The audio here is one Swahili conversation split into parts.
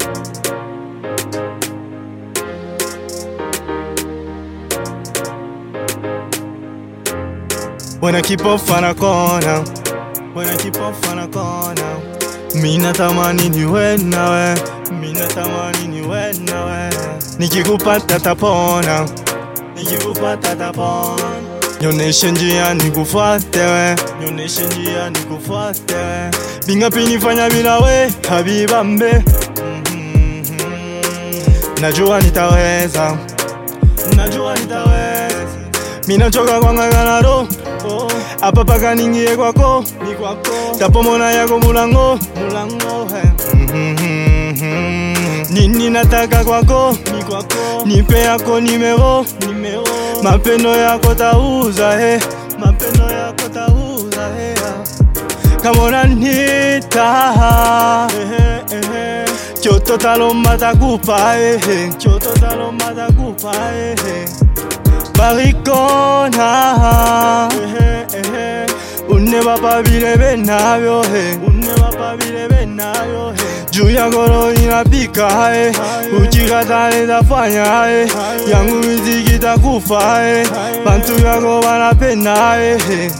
When I keep off on a corner, when I keep off on a corner, mina tamani niwe nawe, mina tamani niwe nawe, nikikupata tapona, nikikupata tapona, nyoneshe njia nikufuate we, nyoneshe njia nikufuate we, bingapi nifanya bila we, habibambe, Mhm. najua nitaweza, najua nitaweza minachoka kwang'ang'ana ro oh. apa paka ningie kwako ni kwako tapomona yako mulango mulango he. Mhm. nini nataka kwako ni kwako nipe yako nimero nimero mapendo yako tauza he mapendo yako tauza he kama unanita ehe, ehe. choto talomba takupa ehe. choto talomba takupa ehe barikona ehe, ehe. une bapabile benabyo he une bapabile benabyo he juu ya goro inapika he uchikatale tafanya he yangu miziki takufa he bantu yako banapenda he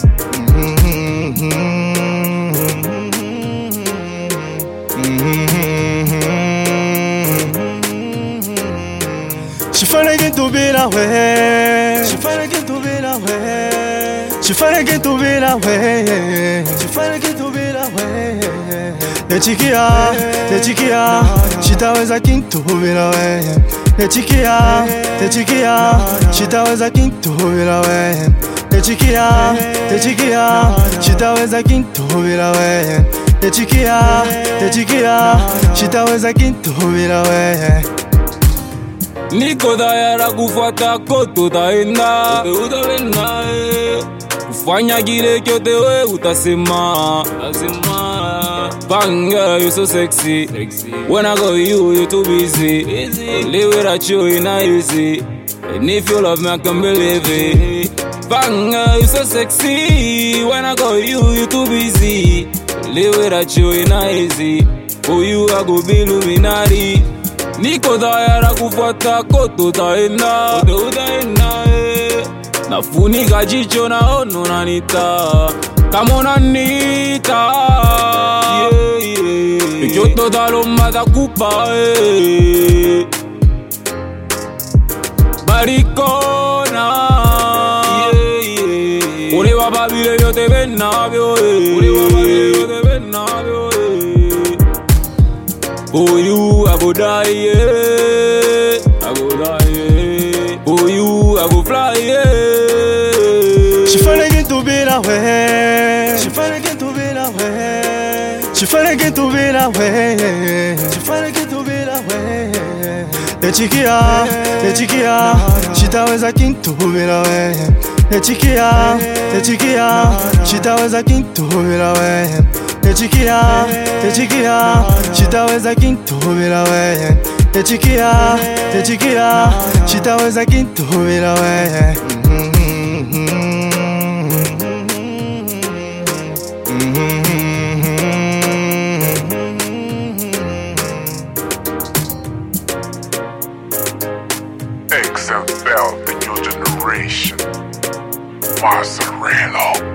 She finna get to be that way. She finna get to be that way. She finna get to be that way. She finna get to be that way. Nechikia, nechikia, sitaweza kintu bila wewe. Nechikia, nechikia, sitaweza kintu bila wewe. Nechikia, nechikia, sitaweza kintu bila wewe. Nechikia, nechikia, sitaweza kintu bila wewe. niko tayari kufuata kote utaenda utaenda eh. kufanya kile kyote we utasema utasema Banga, you so sexy. When I go you, you too busy. Live without you, you not easy. And if you love me, I can believe it. Banga, you so sexy. When I go you, you too busy. Live without you, you not easy. For you, I go be Illuminati. Niko tayari kufuata kote utaenda, kote utaenda eh. Nafunika jicho naona unanita kama unanita yeah, yeah. Choto talomba takupa eh. Barikona yeah, yeah. Ule wapa vile vyote venavyo eh. Ule wapa vile vyote venavyo eh. For you, I go die, yeah. I go die, yeah. For you, I go fly, yeah. She finna get to be that way. She finna get to be that way. She finna get to be that way. She finna get to be that way. Nechikia, nechikia, sitaweza kintu bila wewe. Nechikia, nechikia, sitaweza kintu bila wewe. Nechikia, nechikia, sitaweza kintu bila wewe. Nechikia, nechikia, sitaweza kintu bila wewe. XFL, the new generation. Mozzarella.